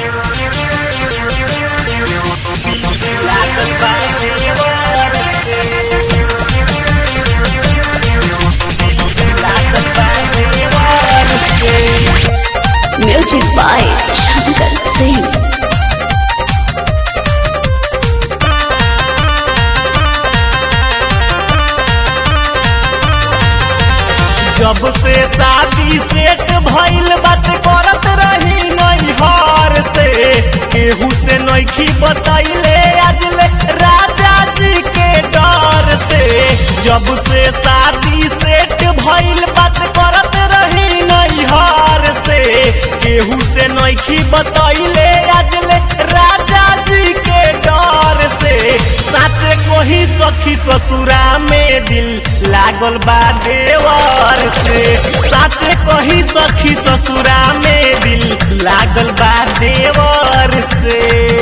लागल बा देवर से लागल बा देवर से Music by Shankar Singh. जब से शादी सेट भइल बात करत रही नैहर से केहू से नैखी बतैले आजले राजा जी के डर से जब से शादी सेट भइल बात करत रही नैहर से केहू से नैखी बतैले आजले राजा जी के डर से साचे कोही सखी ससुरा में दिल लागल बा देवर से साचे कोही सखी ससुरा में दिल लागल बा देवर से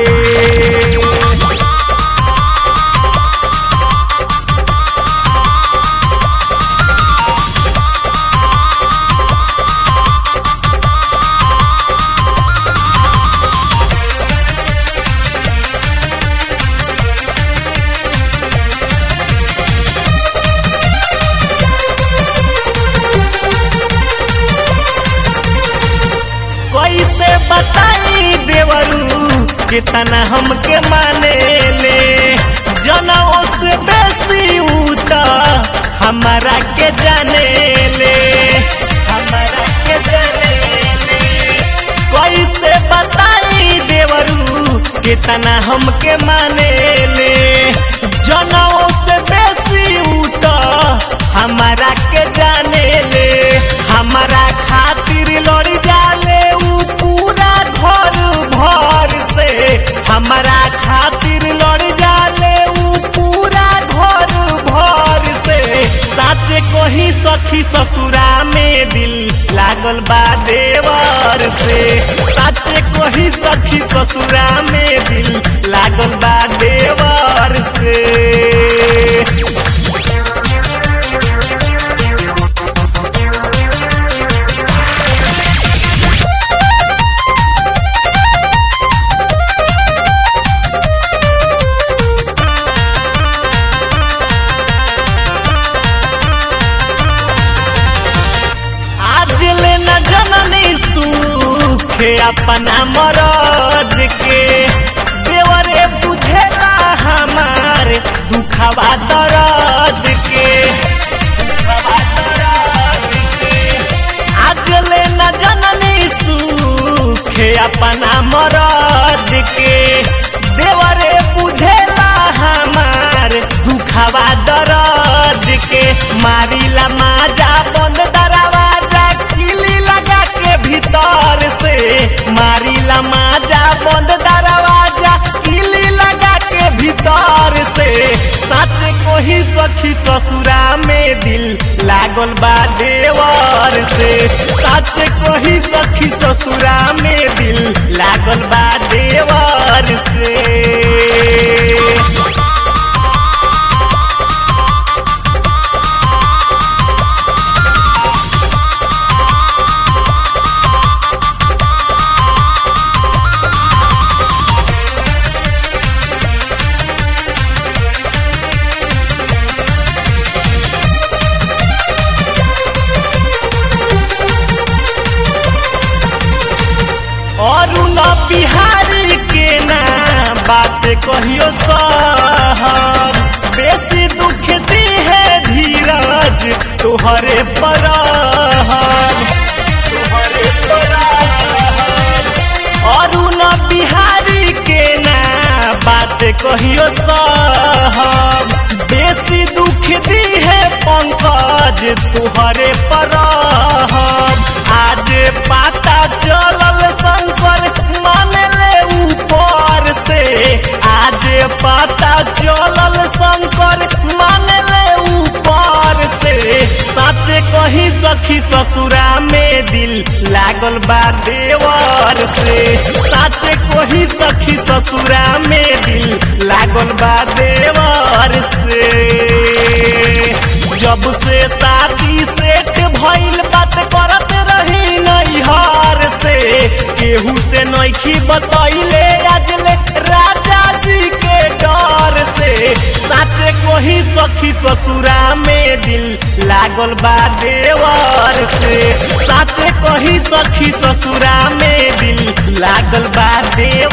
कैसे बताई देवरू कितना हमके माने ले जनों से बेसी ऊ त हमारा के जाने ले हमारा के जाने ले कैसे बताई देवरू कितना हमके माने ले जनों से बेसी ऊ त हमारा के जाने ले हमारा खातिर लड़ी जाले ऊ पूरा घर भर से हमारा खातिर लड़ जाले ऊ पूरा घर भर से साचे कोही सखी ससुरा में दिल लागल बा देवर से साचे कोही सखी ससुरा में दिल लागल बा देवर से आज ले न जननी सुखे अपना मरद के देवरे बुझेला हमार दुखवा दर्द के दुखवा दर्द के। आज ले न जननी सुखे अपना मरद के देवरे बुझेला हमार दुखवा दर्द के मारिला माजा बंद दरवाजा किली लगा के भीतर से मारिला माजा बंद दरवाजा किली लगा के भीतर से सच कोही सखी ससुरा में दिल लागल बा देवर से सच कोही सखी ससुरा में दिल लागल बा देवर से और न बिहारी के ना बात कहियो साहब बेसी दुख दी है धीरज तुहरे पर तुहरे पर और न बिहारी के ना बात कहियो साहब बेसी दुख दी है पंकज तुहरे पर आज पाता चलल शंकर मान ले ऊपर से आज पता चलल शंकर मान ले ऊपर से सच कही सखी ससुरा में दिल लागल बा देवर से सच कही सखी ससुरा में दिल लागल बा देवर से जब से शादी सेट भइल बात करत रही नैहर से केहू से नैखी बतैले अजले राजा जी के डर से साचे कोही सखी ससुरा में दिल लागल बा देवर से साचे कोही सखी ससुरा में दिल लागल बा देवर